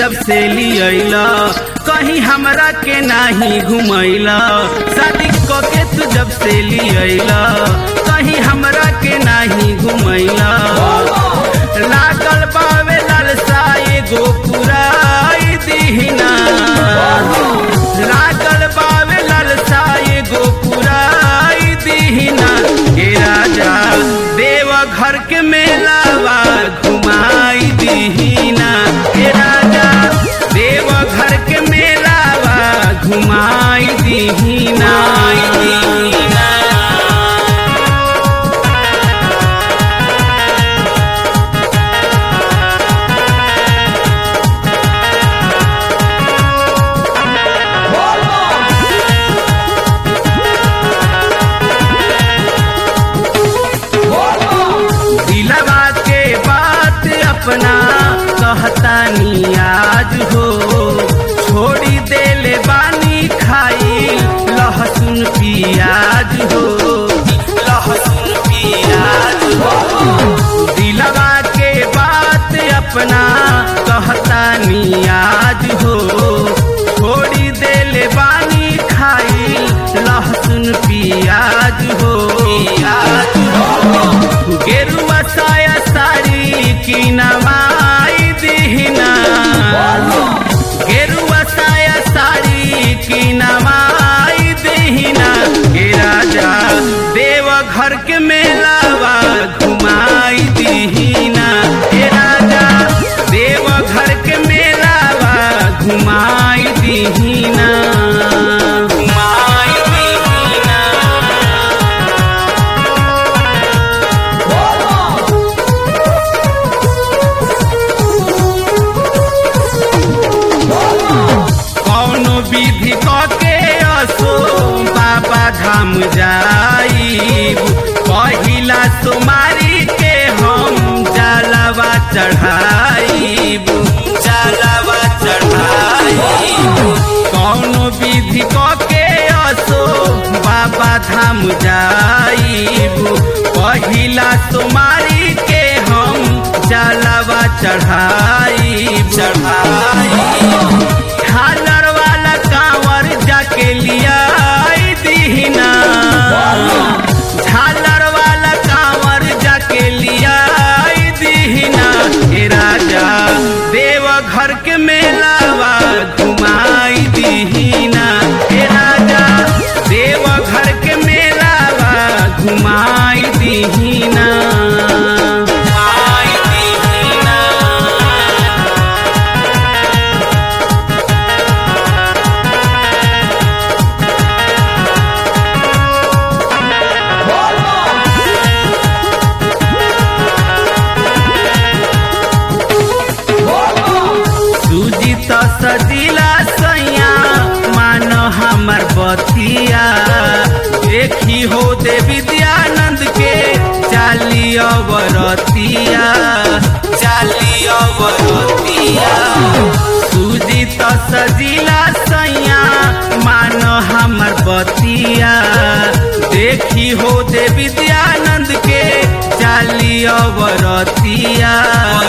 जब से लियला कहीं हमरा के नाही घुमैला शादी क के तू जब से लियला कहीं हमरा के नाही घुमैला लागल बावे लालसा एगो पुराई दीहिना लागल बावे लालसा एगो पुराई दीहिना हे राजा देव घर के मेलावा घुमाई दीहिना हे राजा देव घर के मेलावा घुमाई दीहिना दीहिना दिलवा के बात अपना कहता आज हो छोड़ी देले बानी खाई लहसुन पियाज हो लहसुन पियाज हो दिलवा के बात अपना कहता आज हो छोड़ी देले बानी खाई लहसुन पियाज हो पियाज हो गेरुआ साया साड़ी की नवाई दीहिना गेरुआ साया साड़ी की नवाई दीहिना हे राजा देव घर के मेलावा घुमाई दीहिना हे राजा देव घर के मेलावा घुमाई दीहिना घुमाई दीहिना कौनो विधि के असो बाबा धाम जाई पहिला सोमारी के हम जलवा चढ़ाईब जलवा चढ़ाईब कौनो विधि के असो बाबा धाम जाईब पहिला सोमारी के हम जलवा चढ़ाईब चढ़ाईब झालर वाला कांवर जाके लिया दीहिना झालर वाला कांवर जाके लिया दीहिना हे राजा देव घर के मेलावा घुमाई दीहिना हे राजा देव घर के मेलावा घुमाई दीहिना घुमाई दीहिना सूजी तो सजीला सैया मान हमर बतिया देखी हो दे विद्यानंद के चाली अवरतिया चाली अवरतिया सूजी तो सजीला सैया मान हमर बतिया देखी हो दे विद्यानंद के चाली अवरतिया